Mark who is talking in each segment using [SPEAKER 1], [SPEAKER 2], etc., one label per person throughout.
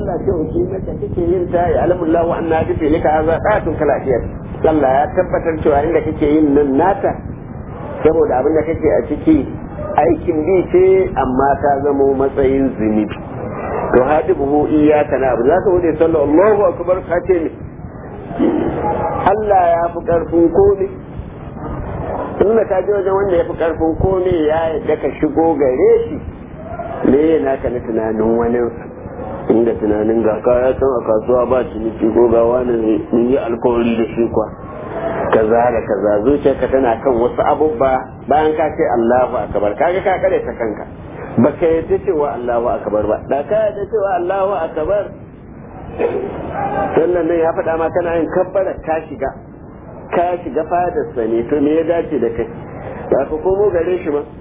[SPEAKER 1] sallah ce wuce maka kake yin ta ya alamullahu wa anna bi lika hadha qatun kalafiyat Allah ya tabbatar cewa inda kake yin nan nata saboda abin da kake a ciki aikin bi ce amma ta zamo matsayin zunubi to hadibuhu iyyaka na'budu zaka wuce sallah Allahu akbar ka ce ne Allah ya fi karfin komai in ka je wajen wanda ya fi karfin komai ya yadda ka shigo gare shi me yana ka na tunanin wani inda tunanin ga kaya can a kasuwa ba ciniki ko ga wani mun yi alkawari da shi kwa kaza da kaza zuciyarka tana kan wasu abubba bayan ka ce Allahu akbar kaga ka kare ta kanka baka yadda cewa Allahu akbar ba da ka yadda cewa Allahu akbar sannan nan ya faɗa ma kana yin kabbara ka shiga ka shiga fadarsa ne to me ya dace da kai ba ka komo gare shi ba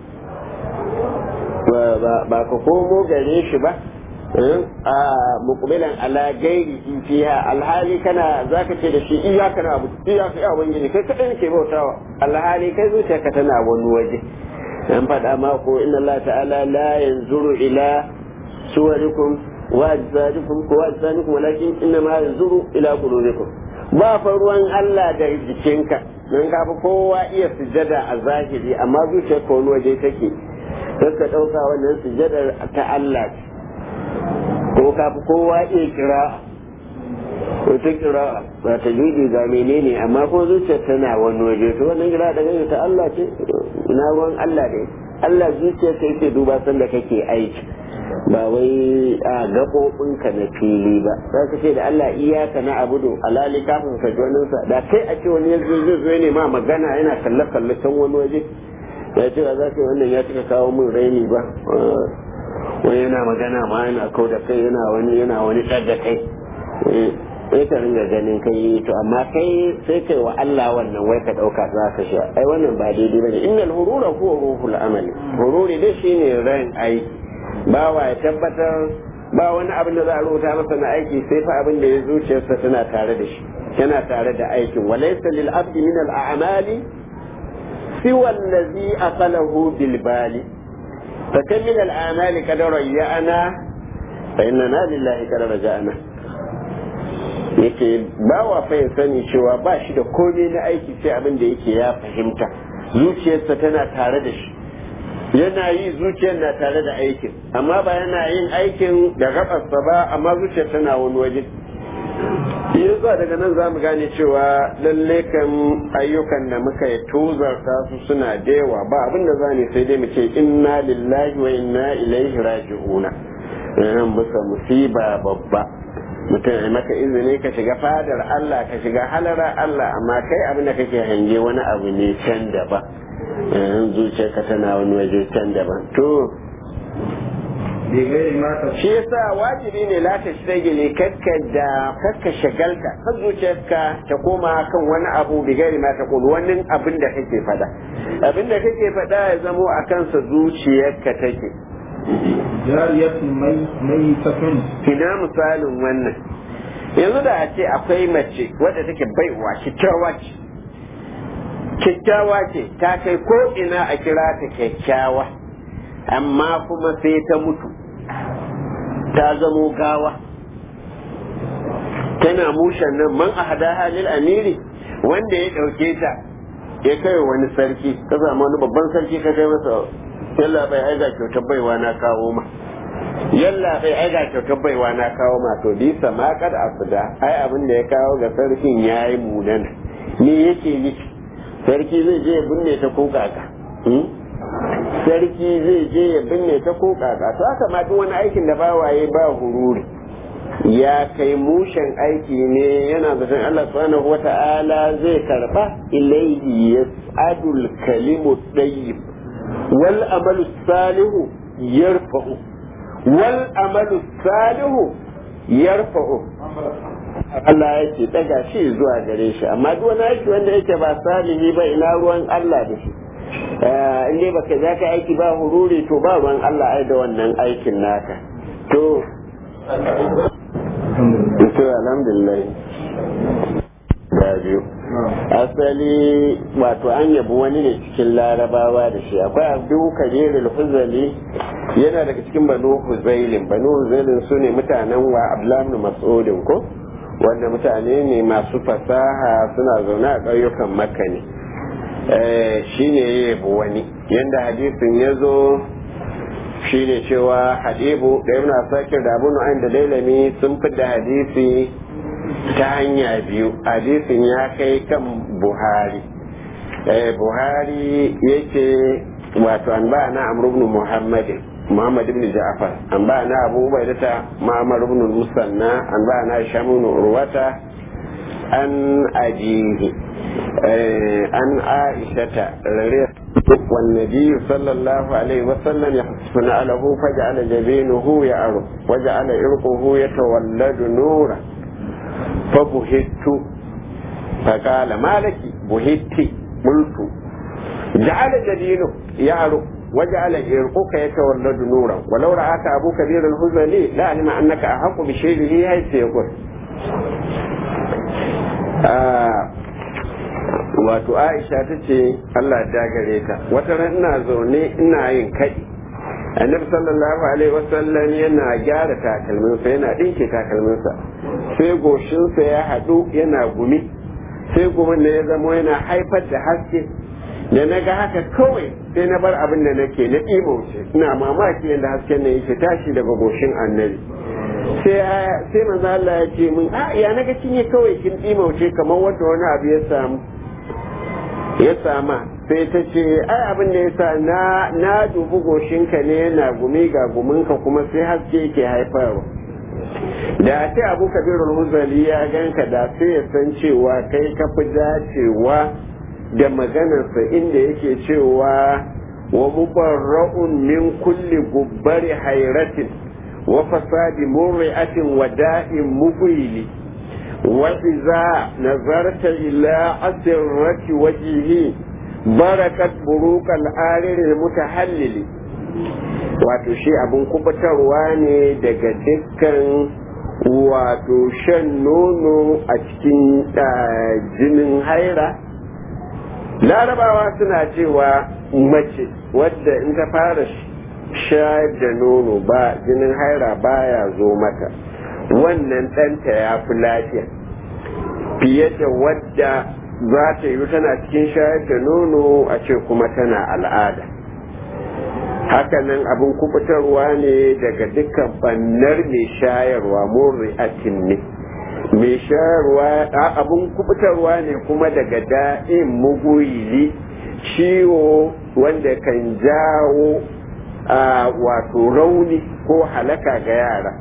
[SPEAKER 1] ba ka komo gare shi ba a mukubilan ala gairi fiha alhali kana zaka ce da shi iyaka na abu iyaka ya wani kai kadai ke bautawa alhali kai zuciyarka tana wani waje an faɗa ma ko inna Allah ta'ala la yanzuru ila suwarikum wa ajsadikum ko ajsadikum walakin inna ma yanzuru ila qulubikum ba fa ruwan Allah da jikinka nan ka fi kowa iya sujada a zahiri amma zuciyar ko wani waje take sai ka ɗauka wannan sujadar ta Allah ce ko ka fi kowa iya kira ko ta kira ba ta judi ga menene amma ko zuciyar tana wani waje to wannan kira da gani ta Allah ce ina ruwan Allah ne Allah zuciyar ta yake duba sanda kake aiki ba wai a gaɓoɓinka na fili ba za ka ce da Allah iyaka na abudu alali kafin ka ji wani da kai a ce wani yanzu zai zo ne ma magana yana kalle kalle can wani waje ya ce ba za ka wannan ya cika kawo min raini ba wani yana magana ma yana kau da kai yana wani yana wani ɗaga kai sai ka ringa ganin kai to amma kai sai kai wa Allah wannan wai ka ɗauka za ka sha ai wannan ba daidai ba ne innal hurura huwa ruhul amali hururi dai shine ran aiki bawa ya tabbatar ba wani abin da za a rubuta masa na aiki sai fa abin da ya zuciyarsa tana tare da shi yana tare da aikin walaysa lil abdi min al a'mali siwa allazi aqalahu bil bali fa kam min al a'mali qad rayyana fa inna lillahi qad raja'na yake bawa fa ya sani cewa ba shi da komai na aiki sai abin da yake ya fahimta zuciyarsa tana tare da shi yana yi zuciyar na tare da aikin amma ba yana yin aikin da gabarsa ba amma zuciyar tana wani waje yasa daga nan za mu gane cewa lalle kan ayyukan da muka yi tozarta su suna da yawa ba abin da za ne sai dai mu ce inna lillahi wa inna ilaihi raji'una yan bisa musiba babba mutum ya maka izini ka shiga fadar Allah ka shiga halara Allah amma kai abin da kake hange wani abu ne can daban zuciyarka tana wani waje can daban to shi yasa wajibi ne la ta shagile kakka da kakka shagalta kan zuciyarka ta koma kan wani abu bi gairi ma ta kulu wani abin da kake fada abin da kake fada ya zamo a kansa zuciyarka take
[SPEAKER 2] jariyatun mai tafin
[SPEAKER 1] ina misalin wannan yanzu da a ce akwai mace wadda take baiwa kyakkyawa ce kyakkyawa ce ta kai ko ina a kira ta kyakkyawa amma kuma sai ta mutu ta zamo gawa tana mushen nan man a hada halil amiri wanda ya ɗauke ta ya kai wani sarki ka samu wani babban sarki ka kai masa yalla bai aiga kyautar baiwa na kawo ma yalla bai aiga kyautar baiwa na kawo ma to bisa ma kad asuda ai abin da ya kawo ga sarkin yayi munana me yake nufi sarki zai je ya binne ta ko kaka sarki zai je ya binne ta ko kaka to haka ma duk wani aikin da bawaye ba hururi ya kai mushen aiki ne yana zaton Allah subhanahu wata'ala zai karba ilaihi yas'adul kalimu tayyib wal amalu salihu yarfa'u wal amalu salihu yarfa'u Allah yake daga shi zuwa gare shi amma duk wani aiki wanda yake ba salihi ba ina ruwan Allah da shi in dai baka za ka aiki ba hururi to ba ruwan Allah ai da wannan aikin naka to to alhamdulillah da biyu asali wato an yabi wani ne cikin larabawa da shi akwai abu kabirul huzali yana daga cikin banu huzailin banu huzailin su ne mutanen wa abdullahi mas'udin ko wanda mutane ne masu fasaha suna zaune a ƙauyukan makka ne shi ne ya yabi wani yadda hadisin ya zo shi ne cewa hadibu da ibn asakir da abu nu'ayn da dailami sun fi da hadisi ta hanya biyu hadisin ya kai kan buhari buhari yake wato an ba na amr ibn muhammadin محمد بن جعفر أنبأنا أبو عبيدة معمر بن المثنى أنبأنا هشام بن عروة عن أبيه عن عائشة والنبي صلى الله عليه وسلم يحسن له فجعل جبينه يعرف وجعل عرقه يتولد نورا فبهت فقال ما لك بهت قلت جعل جبينه يعرف وجعل عرقك يتولد نورا ولو رآك أبو كبير الهزلي لعلم أنك أحق بشيء حيث يقول wato aisha ta ce Allah ta gare ta wata ran ina zaune ina yin kaɗi annabi sallallahu alaihi wasallam yana gyara takalminsa yana ɗinke takalminsa sai goshinsa ya haɗu yana gumi sai gumin da ya zama yana haifar da haske da na ga haka kawai sai na bar abin da nake na ɗimauce ina mamaki yadda hasken na yake tashi daga goshin annabi sai manzo Allah ya ce min a ya naga cinye kawai kin ɗimauce kamar wanda wani abu ya samu ya sama sai ta ce ai abin da ya sa na na dubi goshinka ne yana gumi ga guminka kuma sai haske yake haifarwa da ce abu kabirul huzali ya ganka da sai ya san cewa kai ka fi dacewa da maganarsa inda yake cewa wa mubarra'un min kulli gubbari hairatin wa fasadi murri'atin wa da'in mubili wa iza nazarta ila asirrati wajhihi barakat burukal ariri mutahallili wato shi abun kubutarwa ne daga dukkan wato shan nono a cikin jinin haira larabawa suna cewa mace wadda in ta fara shayar da nono ba jinin haira baya zo mata wannan ɗanta ya fi lafiya fiye da wadda za ta yi tana cikin shayar da nono a ce kuma tana al'ada hakanan abin kubutarwa ne daga dukkan bannar mai shayarwa murri'atin ne mai shayarwa abin kubutarwa ne kuma daga da'in muguyili ciwo wanda kan jawo wato rauni ko halaka ga yara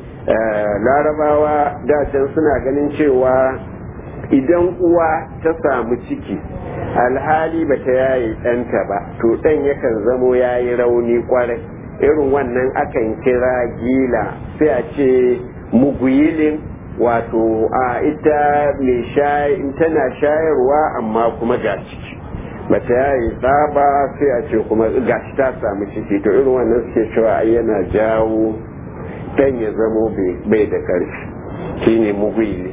[SPEAKER 1] larabawa dacen suna ganin cewa idan uwa ta samu ciki alhali ba ta yaye ɗanta ba to ɗan yakan zamo ya yi rauni kwarai irin wannan akan kira gila sai a ce muguyilin wato a ita mai tana shayarwa amma kuma ga ciki ba ta yaye ba sai a ce kuma gashi ta samu ciki to irin wannan suke cewa yana jawo ɗan ya zamo bai da ƙarfi shine muguyili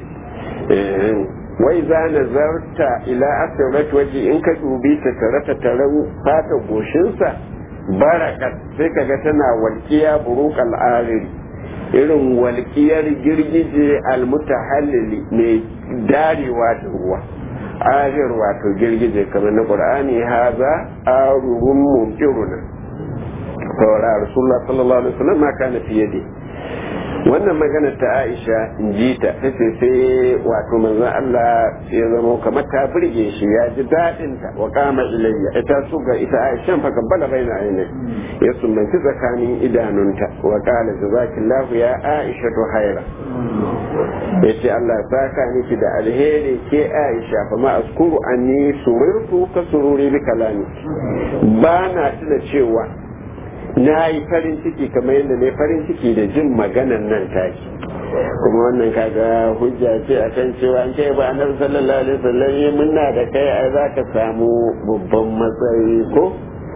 [SPEAKER 1] wai za nazarta ila asirat waje in ka dubi ta tare ta tare fata goshinsa barakat sai kaga tana walƙiya buruk al'ariri irin walƙiyar girgije almutahallili mai darewa da ruwa arir wato girgije kamar na qur'ani haza arurun mumtiruna saura rasulullah sallallahu alaihi wasallam ma kana fiye da wannan magana ta aisha in ji ta ta ce sai wato manzon Allah ya zama kamar ta burge shi ya ji daɗin ta wa kama ilayya ita su ga ita aisha fa kabbala baina ainihi ya sumbanci tsakanin idanunta wa qala jazakillahu ya aisha to haira yace Allah ya saka miki da alheri ke aisha fa ma askuru anni surirtu ka sururi bi kalami ba na tuna cewa na yi farin ciki kamar yadda ne farin ciki da jin maganan nan taki kuma wannan kaga hujja ce a kan cewa an kai ba annabi sallallahu alaihi wasallam yi munna da kai ai za ka samu babban matsayi ko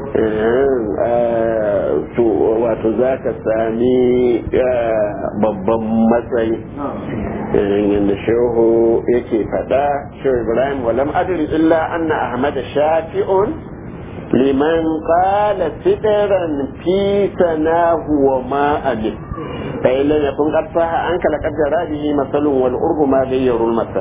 [SPEAKER 1] to wato za ka sami babban matsayi yadda shehu yake faɗa shehu ibrahim walam adri illa anna ahmad shafi'un liman qala sidran fi sanahu wa ma amin fa illa yakun qad saha an kala qad jarabihi masalun wal urbu ma ghayyaru al masal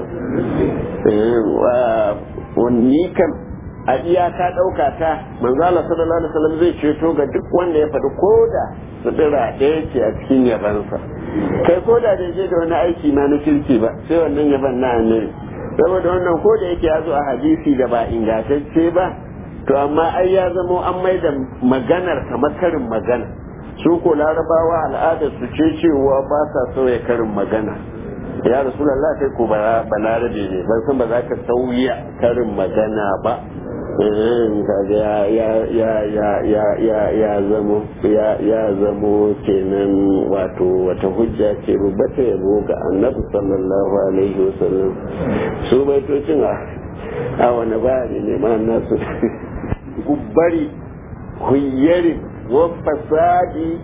[SPEAKER 1] wa ni kam a iyaka ɗauka ta manzala sallallahu alaihi wasallam zai ceto ga duk wanda ya faɗi koda sutura ɗaya ce a cikin yabansa kai koda da je da wani aiki ma na kirki ba sai wannan yaban na annabi saboda wannan ko da yake ya zo a hadisi da ba ingantacce ba to amma ai ya zamo an mai da maganar kamar karin magana su ko larabawa al'adar su ce cewa ba sa sauya karin magana ya rasulallah kai ko balarabe ne ban san ba za ka sauya karin magana ba kaga ya ya ya ya ya ya zamo ya ya zamo kenan wato wata hujja ce rubata yabo ga annabi sallallahu alaihi wasallam su baitocin a a wani bayani ne ma nasu gubbari huyyari wa fasadi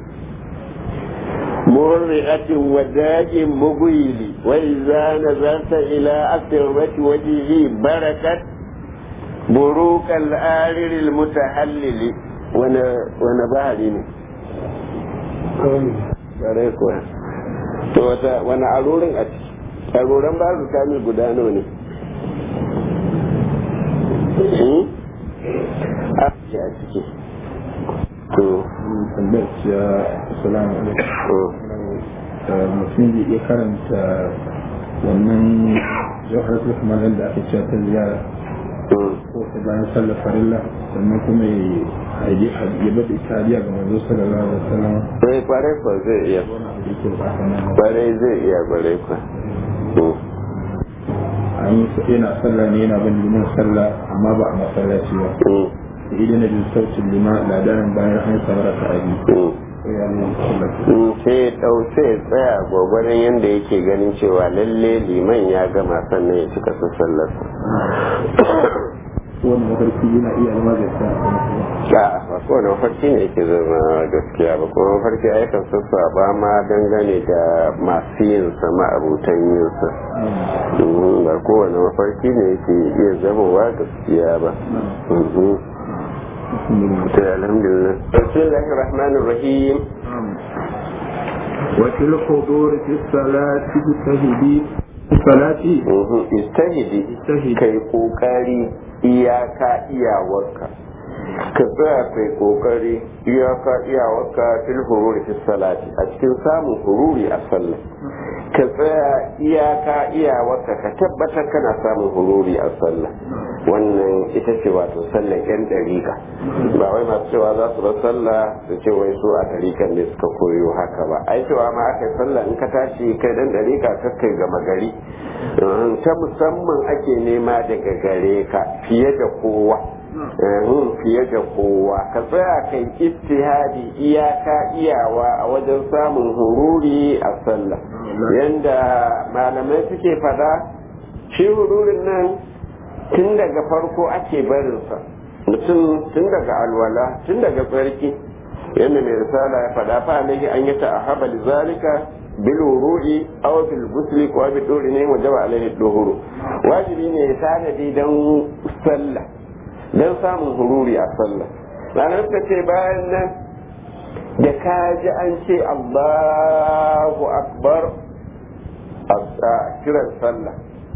[SPEAKER 1] مرئة وداء مغيل وإذا نظرت إلى أسرة وجهه بركت بروك الآرر المتحلل وانا وانا بحري ne bare kuwa to wata wani arorin a ciki arorin ba su kamil guda nawa ne a ciki to
[SPEAKER 2] tambayar ciya assalamu alaikum mutum zai iya karanta wannan jawhar kamar yadda ake cewa ta ziyara ko ta bayan sallar farilla sannan kuma ya bada italiya ga manzo sallallahu alaihi wasallam
[SPEAKER 1] sai kwarai kwa zai iya kwarai zai iya kwarai kwa
[SPEAKER 2] an yi yana sallah ne yana bin liman sallah amma ba a masallaci ba idan na jin sautin lima ladarin bayan an samar ka abi
[SPEAKER 1] sai ɗau sai tsaya gwagwarin yadda yake ganin cewa lalle liman ya gama sannan ya cika su sallarsa
[SPEAKER 2] wani mafarki yana iya zama gaskiya
[SPEAKER 1] a ba kowane mafarki ne yake zama gaskiya ba kuma mafarki a yakan sassa ba ma dangane da masu yin sama abutan yin sa ba kowane mafarki ne yake iya zama wa gaskiya ba الحمد لله بسم الله الرحمن الرحيم
[SPEAKER 2] وفي الحضور في الصلاة تجتهدي في الصلاة
[SPEAKER 1] استهدي
[SPEAKER 2] استهدي
[SPEAKER 1] kai kokari iyaka iyawarka ka tsaya kai kokari iyaka iyawarka fil hururi fi salati a cikin samun hururi a sallah ka tsaya iyaka iyawarka ka tabbatar kana samun hururi a sallah wannan ita ce wato sallar yan dariƙa ba wai masu cewa za su bar sallah su ce wai su a dariƙan ne suka koyo haka ba ai cewa ma aka yi sallah in ka tashi kai dan dariƙa ka kai gama gari ta musamman ake nema daga gare ka fiye da kowa fiye da kowa ka tsaya kai ittihadi iyaka iyawa a wajen samun hururi a sallah yanda malamai suke fada shi hururin nan tun daga farko ake barinsa mutum tun daga alwala tun daga tsarki yadda mai risala ya fada fa alaihi an yi ta'ahaba zalika bil wuru'i aw bil ghusli ko bi dori ne wajaba alaihi duhuru wajibi ne ya tanadi dan sallah dan samun hururi a sallah ranar ta ce bayan nan da ka ji an ce Allahu akbar a kiran sallah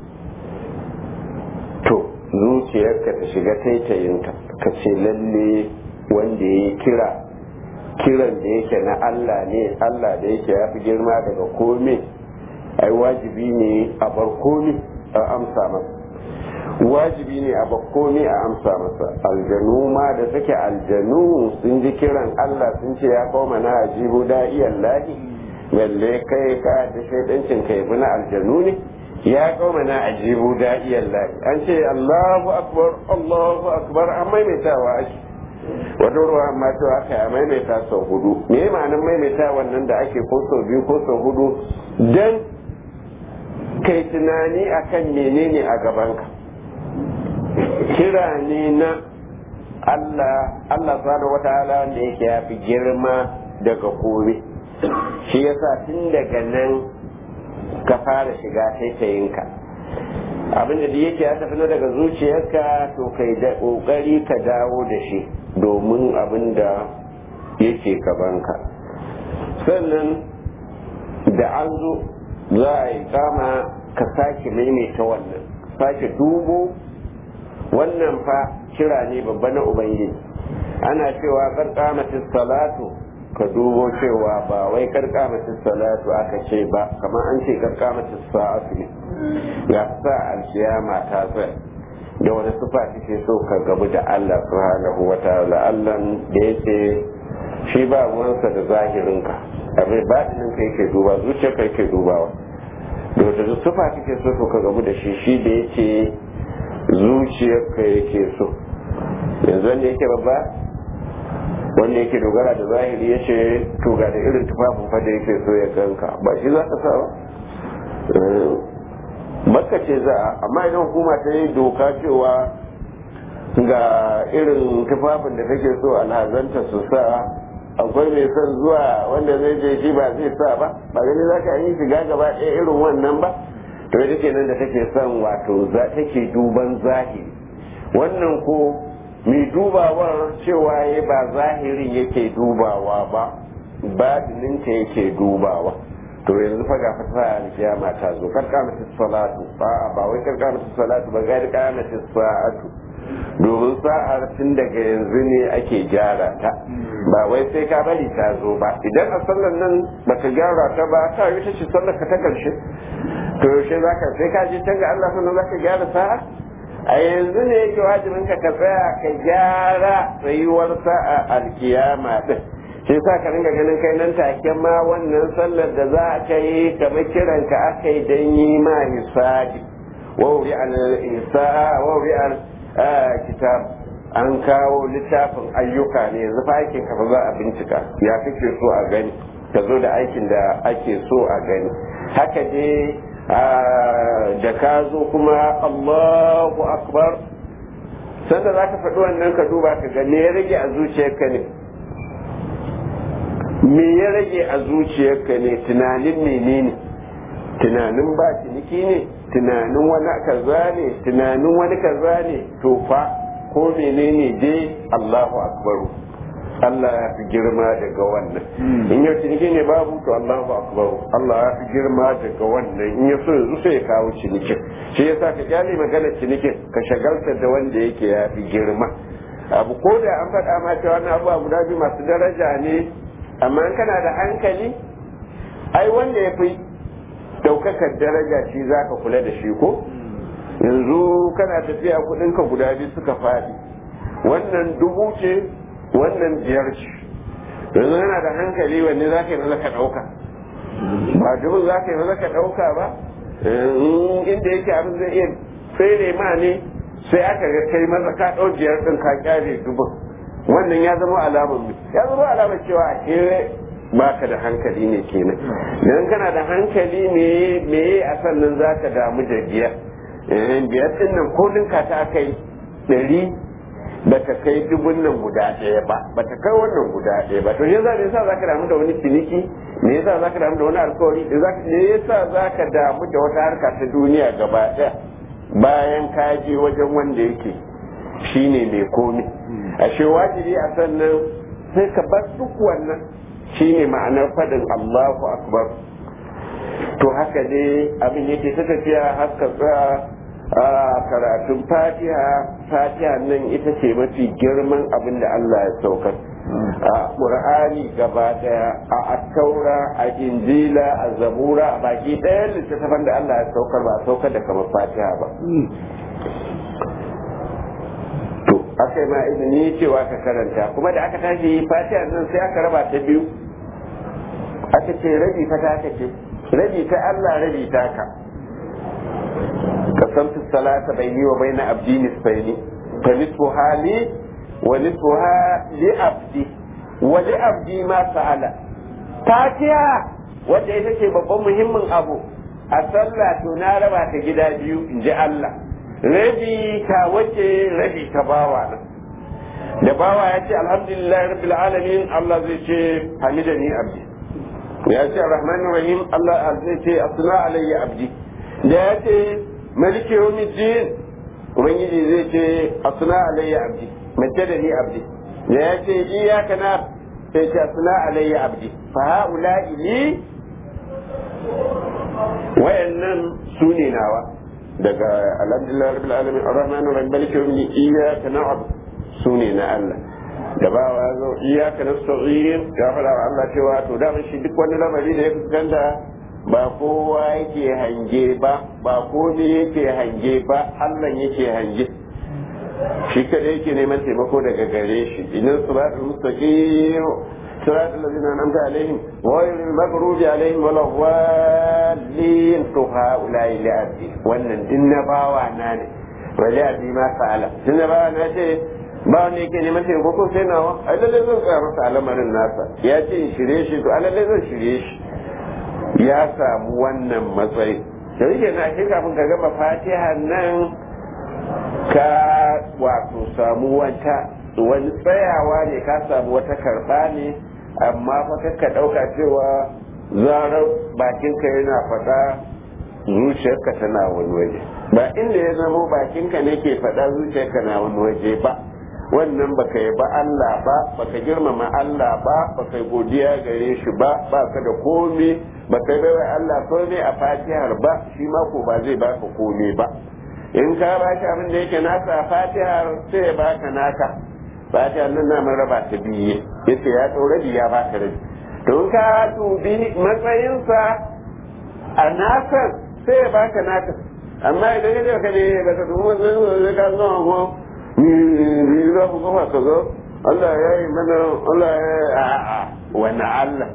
[SPEAKER 1] to zuciyarka ta shiga taitayinta ka ce lalle wanda ya kira kiran da yake na Allah ne Allah da yake ya fi girma daga kome ai wajibi ne a bar kome a amsa masa wajibi ne a bar kome a amsa masa aljanu ma da suke aljanu sun ji kiran Allah sun ce ya kawo mana ajibu da'iyan lahi balle kai ka da shaidancin kai bi na aljanu ne ya kawo mana ajibu da'iyan lahi an ce Allahu akbar Allahu akbar an maimaitawa ake wata ruwa amma to aka ya maimaita sau hudu me ma'anin maimaita wannan da ake ko sau biyu ko sau hudu dan kai tunani akan menene a gabanka kira ne na Allah Allah subhanahu wataala ne yake ya fi girma daga kome shi yasa tun daga nan ka fara shiga taitayinka abin da yake ya tafi daga zuciyarka to kai da kokari ka dawo da shi domin abin da yake gabanka sannan da an zo za a yi kama ka sake maimaita wannan sake dubo wannan fa kira ne babba na ubangiji ana cewa karkamatin salatu ka dubo cewa ba wai karkamatin salatu aka ce ba kamar an ce karkamatin sa'atu ne ya sa alkiyama ta tsaya da wani sufa kake so ka gabu da Allah subhanahu wa ta'ala Allah da yake shi ba ruwansa da zahirinka abin batinin ka yake duba zuciyar ka yake dubawa da wata sufa kake so ka gabu da shi shi da yake zuciyar ka yake so yanzu wanda yake babba wanda yake dogara da zahiri ya ce to ga da irin tufafin fa da yake so ya ganka ba shi za ka sa ba makka ce za a amma idan hukuma ta yi doka cewa ga irin tufafin da take so alhazanta su sa akwai mai son zuwa wanda zai je shi ba zai sa ba ba gani za ka yi shiga gaba ɗaya irin wannan ba to ita ke nan da take son wato za take duban zahiri wannan ko mai dubawar cewa ya ba zahirin yake dubawa ba batininta yake dubawa to yanzu fa ga fata alkiyama ta zo karkamata salatu ba ba wai karkamata salatu ba ga karkamata sa'atu domin sa'ar tun daga yanzu ne ake gyara ta ba wai sai ka bari ta zo ba idan a sallar nan baka gyara ta ba ta yi ta ce sallar ka ta karshe to yaushe zaka sai ka je can ga Allah sannan zaka gyara sa'a a yanzu ne yake wajibin ka ka tsaya ka gyara tsayuwar sa'a alkiyama din shi sa ka ringa ganin kai nan take ma wannan sallar da za ka yi kamar kiran ka aka yi don yi ma hisabi wawri al isa wawri al kitab an kawo littafin ayyuka ne yanzu fa aikin ka ba za a bincika ya kake so a gani ka zo da aikin da ake so a gani haka dai da ka zo kuma Allahu akbar sanda za ka faɗi wannan ka duba ka ga me ya rage a zuciyarka ne me ya rage a zuciyarka ne tunanin menene tunanin ba ciniki ne tunanin wani kaza ne tunanin wani kaza ne to fa ko menene dai Allahu akbaru Allah ya fi girma daga wannan in yau ciniki ne babu to Allahu akbar Allah ya fi girma daga wannan in ya so yanzu sai ya kawo cinikin shi yasa ka kyale magana cinikin ka shagalta da wanda yake ya fi girma abu ko da an faɗa ma cewa wannan abubuwa guda biyu masu daraja ne amma in kana da hankali ai wanda ya fi ɗaukakar daraja shi za ka kula da shi ko yanzu kana tafiya kuɗinka guda biyu suka faɗi wannan dubu ce wannan biyar ce yanzu yana da hankali wanne za ka yi maza ka ɗauka ba dubu za ka yi maza ka ɗauka ba inda yake abin zai iya fere ma ne sai aka ga kai maza ka ɗau biyar ɗin ka kyale dubun wannan ya zama alamar ya zama alamar cewa a ke baka da hankali ne kenan idan kana da hankali ne me a sannan za ka damu da biyar biyar ɗin nan ko ɗinka ta kai ɗari ba ta kai dubun nan guda ɗaya ba ba ta kai wannan guda ɗaya ba to ne za yasa za ka damu da wani ciniki me yasa za ka damu da wani alkawari me yasa za ka damu da wata harka ta duniya gaba ɗaya bayan ka je wajen wanda yake shine mai komi ashe wajibi a sannan sai ka bar duk wannan shine ma'anar faɗin Allahu akbar to haka ne abin yake ta tafiya haska tsaya a karatun fatiha fatiha nan ita ce mafi girman abin da Allah ya saukar a ƙur'ani gaba daya a attaura a injila a zabura a baki ɗaya littattafan da Allah ya saukar ba a saukar da kamar fatiha ba to aka yi ma izini cewa ka karanta kuma da aka tashi fatiha nan sai aka raba ta biyu aka ce rabi ta taka ce rabi ta Allah rabi ta ka قسمت الصلاة بيني وبين عبدي نصفين فنصفها لي ونصفها لعبدي ولعبدي ما سأل تاتيا wanda ita ce babban muhimmin abu a sallah to na raba ta gida biyu in ji Allah rabi ta wace rabi ta bawa nan da bawa ya ce alhamdulillah rabbil alamin Allah zai ce hamidani abdi ya ce arrahmanir rahim Allah zai ce asna alayya abdi da ya ce maliki yawmiddin ubangiji zai ce asna alayya abdi majjadani abdi da ya ce iyaka na sai ce asna alayya abdi fa haula li wayannan su ne nawa daga alhamdulillah rabbil alamin arrahmanir rahim maliki yawmiddin iyaka na'budu su ne na Allah da ba wa zo iyaka nasta'in ya fara wa Allah cewa to da shi duk wani lamari da ya fuskanta ba kowa yake hange ba ba komai yake hange ba Allah yake hange shi kada yake neman taimako daga gare shi idan siratul mustaqim siratul ladzina an'amta alaihim wa ghayril maghdubi alaihim wala dhalin to haula ila abdi wannan dinna bawa na ne wali abdi ma fa'ala dinna bawa na ce ba wanda yake neman taimako ko sai nawa ai lalle zan tsaya masa al'amarin nasa ya ce in shirye shi to lalle zan shirye shi ya samu wannan matsayi da yake na shi kafin ka gama fatiha nan ka wato samu wata wani tsayawa ne ka samu wata karba ne amma fa ka ɗauka cewa zarar bakinka yana faɗa zuciyarka tana wani waje ba inda ya zamo bakinka ne ke faɗa zuciyarka na wani waje ba wannan baka yi ba Allah ba baka girmama Allah ba baka godiya gare shi ba baka da komai baka yi baiwa Allah komai a fatihar ba shi ma ko ba zai baka komai ba in ka ba shi abin da yake nasa a fatihar sai ya baka naka fatihar nan na raba ta biye yace ya ɗaura ya baka rabi to in ka dubi matsayinsa a nasan sai ya baka naka amma idan ya ka ne baka dubi matsayin ka zama ko ni za ku gama ka zo Allah ya yi mana Allah ya yi a'a wani Allah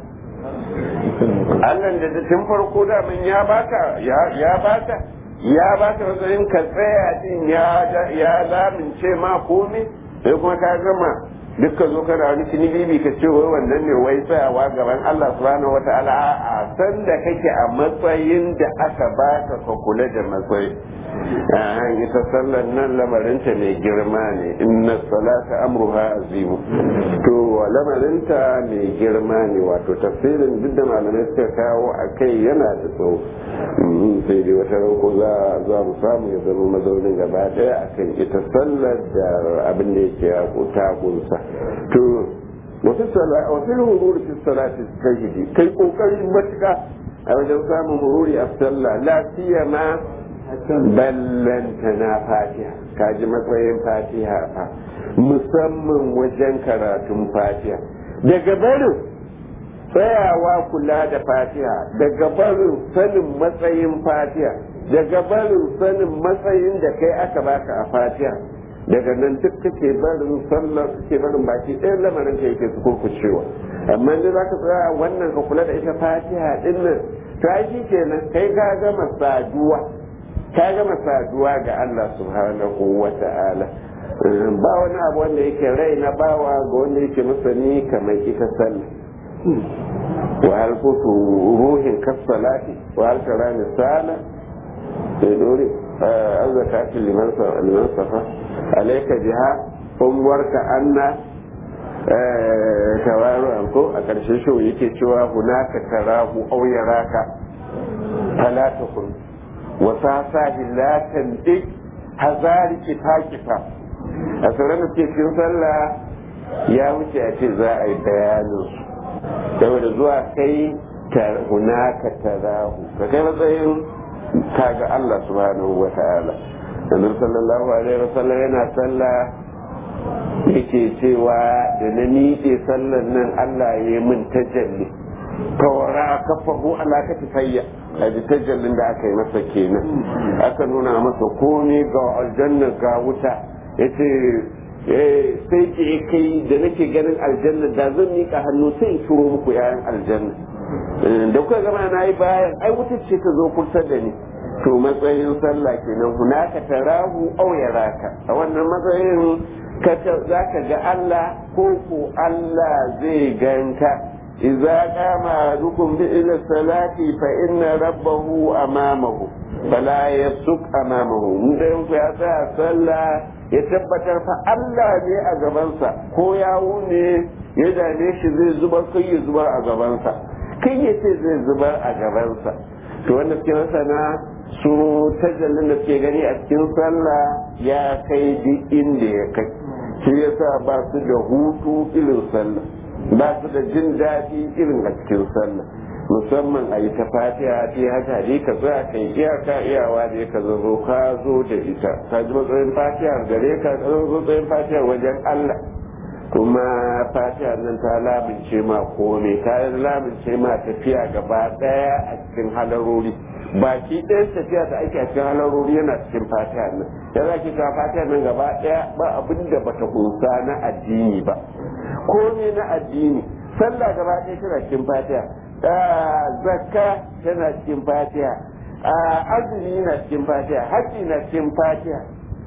[SPEAKER 1] Allah da tun farko da min ya baka ya baka ya baka matsayin ka tsaya din ya ya lamince ma komai sai kuma ka gama duk ka zo kana wani kini bibi ka ce wai wannan ne wai tsayawa gaban Allah subhanahu wata'ala a san da kake a matsayin da aka baka ka kula da matsayi a ita sallar nan lamarinta mai girma ne inna salata amruha azimu to lamarinta mai girma ne wato tafsirin duk da malamai suka kawo a kai yana da tsawo sai dai wata ranko za za mu samu ya zama mazaunin gaba daya akan ita sallar da abin da yake ya ta gunsa to wasu wasu hururi fi salati kai kai kokarin matuka a wajen samun hururi a sallah lafiya ma ballanta na fatiha kaji matsayin fatiha fa musamman wajen karatun fatiha daga barin tsayawa kula da fatiha daga barin sanin matsayin fatiha daga barin sanin matsayin da kai aka baka a fatiha daga nan duk kake barin sallar kake barin baki ɗayan lamarin ka yake su kurkucewa amma da za ka tsaya wannan ka kula da ita fatiha ɗin nan to ai kenan kai ka gama saduwa ka gama saduwa ga Allah subhanahu wa ta'ala ba wani abu wanda yake rai na bawa ga wanda yake masani kamar ita sallah wa hal kutu ruhin kasalati wa hal karani sala sai dore an zakati liman liman safa alayka biha umwarka anna tawaru ko a karshen shi yake cewa hunaka tarahu aw yaraka fala takun وساساه لا تندق hazari kita kita a sauran da suke cikin sallah ya wuce a ce za a yi bayanin saboda zuwa kai ta hunaka tarahu ka kai matsayin kaga Allah subhanahu wa ta'ala annabi sallallahu alaihi wa sallam yana sallah yake cewa da na miƙe sallan nan Allah ya yi min tajalli tawara kafahu ala katifayya a ji tajallin da aka yi masa kenan aka nuna masa komai ga aljanna ga wuta ya ce sai ke kai da nake ganin aljanna da zan miƙa hannu sai in shiro muku yayan aljanna da kuka gama na yi bayan ai wuta ce ta zo kusa da ni to matsayin sallah kenan hunaka tarahu aw yaraka a wannan matsayin za ka ga Allah ko ko Allah zai ganka إذا قام أحدكم إلى الصلاة فإن ربه أمامه فلا يبصق أمامه من ينفع يسا صلى يتبتر فألا ne a gabansa ko yawo ne ya dame shi zai zubar kai ya zubar a gabansa kai ya ce zai zubar a gabansa to wanda suke masana su tajallin da suke gani a cikin sallah ya kai duk inda ya kai shi yasa ba su da hutu irin sallah ba su da jin daɗi irin a cikin sallah musamman a yi ta fatiha ce haka dai ka tsaya kai iyaka iyawa da ka zo ka zo da ita ka ji matsayin fatiha gare ka ka zo matsayin fatiha wajen Allah kuma fatiha nan ta lamince ma komai ta lamince ma tafiya gaba daya a cikin halarori baki ɗayan tafiya da ake a cikin halarori yana cikin fatiha nan ya za ki ta fatiha nan gaba daya ba abin da bata kunsa na addini ba komai na addini sallah gaba ɗaya tana cikin fatiha zakka tana cikin fatiha azumi na cikin fatiha haji na cikin fatiha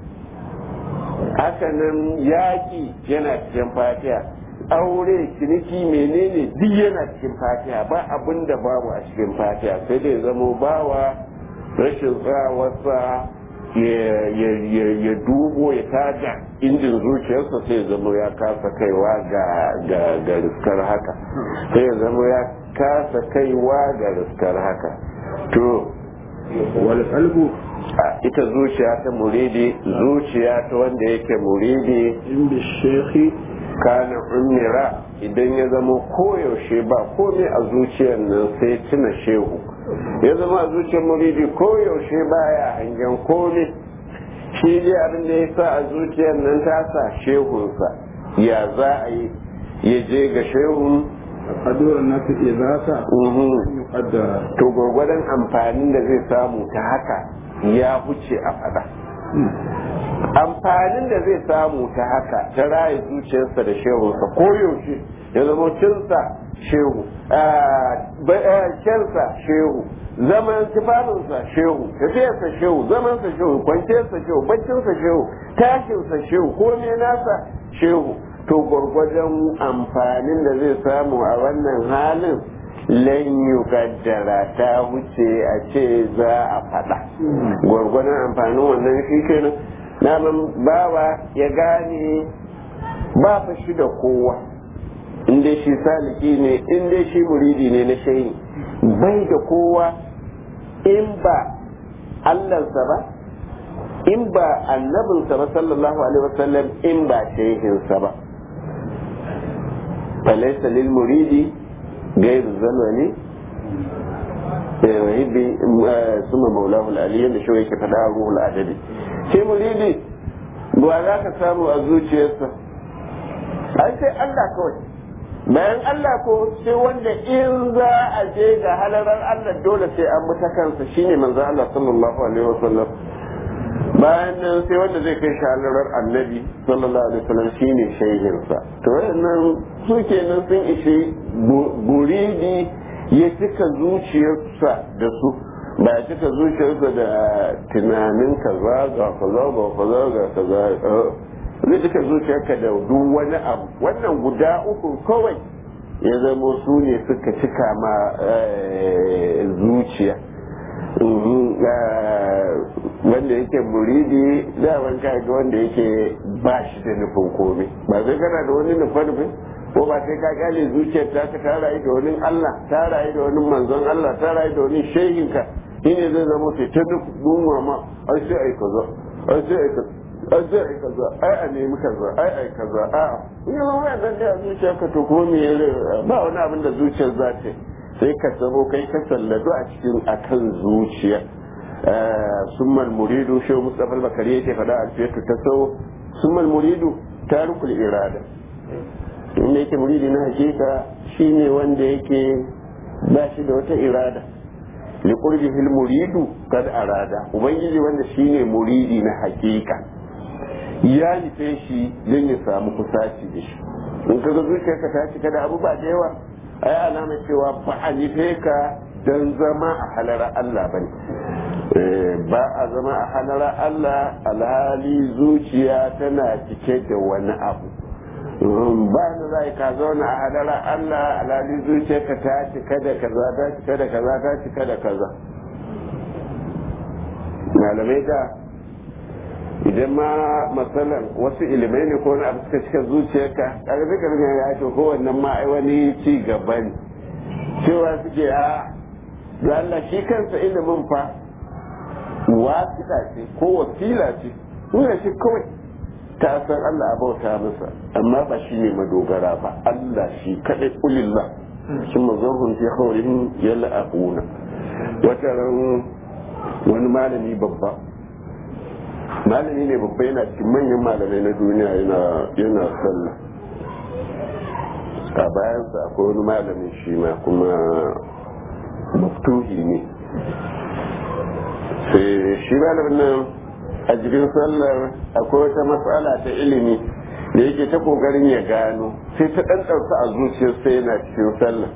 [SPEAKER 1] hakanan yaƙi yana cikin fatiha aure ciniki menene duk yana cikin fatiha ba abin da babu a cikin fatiha sai dai zamo bawa rashin tsawarsa ya dubo ya tada injin zuciyarsa sai zama ya kasa kaiwa ga riskar haka sai ya zama ya kasa kaiwa ga riskar haka to
[SPEAKER 2] wal qalbu
[SPEAKER 1] ita zuciya ta muridi zuciya ta wanda yake muridi
[SPEAKER 2] inda shekhi
[SPEAKER 1] kana umira idan ya zama koyaushe ba komai a zuciyar nan sai tuna shehu ya zama a zuciyar muridi koyaushe baya hangen komai shi dai abin da ya sa a zuciyar nan ta sa shehunsa ya za a yi ya je ga shehun
[SPEAKER 2] قدر الناس إذا يقدر
[SPEAKER 1] to gwargwadon amfanin da zai samu ta haka ya huce a fada amfanin da zai samu ta haka ta raye zuciyarsa da shehunsa koyaushe ya zama cinsa shehu kyansa shehu zaman tufafinsa shehu tafiyarsa shehu zamansa shehu kwanciyarsa shehu baccinsa shehu tashinsa shehu komai nasa shehu to gwargwajon amfanin da zai samu a wannan halin lan yukaddara ta wuce a ce za a faɗa gwargwadon amfanin wannan shi kenan naman bawa ya gane ba fa shi da kowa inda shi saliki ne inda shi muridi ne na shayi bai da kowa in ba allansa ba in ba annabinsa ba sallallahu alaihi wasallam in ba shehinsa ba falaisa lil muridi gairu zalwali وهبي ثم مولاه العلي da shi yake faɗa a ruhul adadi shi muridi ba za ka samu a zuciyarsa ai sai Allah kawai bayan Allah ko sai wanda in za a je ga halarar Allah dole sai an bi ta kansa shine manzo Allah sallallahu alaihi wasallam bayan nan sai wanda zai kai shi halarar annabi sallallahu alaihi wasallam shine shehinsa to wannan su kenan sun ishi buridi ya cika zuciyarsa da su ba ya cika zuciyarsa da tunanin kaza ga kaza ga kaza ga kaza zai cika zuciyarka da duk wani abu wannan guda uku kawai ya zama su ne suka cika ma zuciya wanda yake muridi daman ka ga wanda yake ba shi da nufin komai ba zai kana da wani nufin nufin ko ba sai ka gane zuciyar ta ka ta rayu da wani Allah ta rayu da wani manzon Allah ta rayu da wani shehinka shine zai zama sai ta duk dunwa ma ai sai ai kaza ai sai ai kaza ai sai ai kaza ai a nemi kaza ai ai kaza a in zama mai dan da zuciyar ka to ko me ba wani abin da zuciyar za ta sai ka zamo kai ka salladu a cikin akan zuciya summal muridu shehu mustafa bakari yake faɗa a fiyatu ta sau summal muridu tarukul irada inda yake muridi na hakika shine wanda yake ba shi da wata irada li qurbihi muridu kad arada ubangiji wanda shine muridi na hakika ya nufe shi don ya samu kusaci da shi in kaga zuciyarka ta cika da abu ba da yawa ai alama cewa ba a nufe ka don zama a halara Allah bane ba a zama a halara Allah alhali zuciya tana cike da wani abu ba da za ka zauna a hadara Allah alhali zuciyarka ta cika da kaza ta cika da kaza ta cika da kaza malamai da idan ma matsalan wasu ilimai ne ko wani abu suka cika zuciyarka kaga zai karfi ya ce ko wannan ma ai wani ci gaba ne cewa suke a da Allah shi kansa ilimin fa wasita ce ko wasila ce nuna shi kawai ta san Allah a bauta masa amma ba shi ne madogara ba Allah shi kaɗai ulillah shi mazahun fi haurin yalla abuna wata ran wani malami babba malami ne babba yana cikin manyan malamai na duniya yana sallah a bayansa akwai wani malamin shi ma kuma maftuhi ne sai shi malamin nan a jikin sallar akwai wata matsala ta ilimi da yake ta kokarin ya gano sai ta ɗan ɗauka a zuciyar sai yana cikin sallar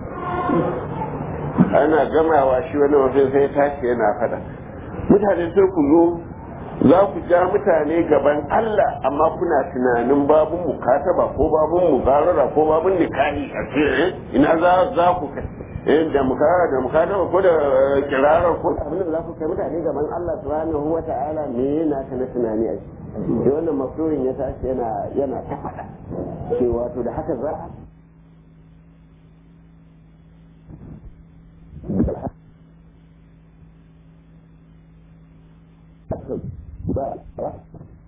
[SPEAKER 1] ana gamawa shi wani wasu sai tashi yana fada mutane sai ku zo za ku ja mutane gaban Allah amma kuna tunanin babun mukataba ko babun mugarara ko babun nikahi a ce ina za za ku kai eh da mukara da mukataba ko da kirara ko abin da za ku kai mutane gaban Allah subhanahu wa ta'ala me yana ka na tunani a shi wannan mafsurin ya tashi yana yana ta fada cewa to da haka za a ba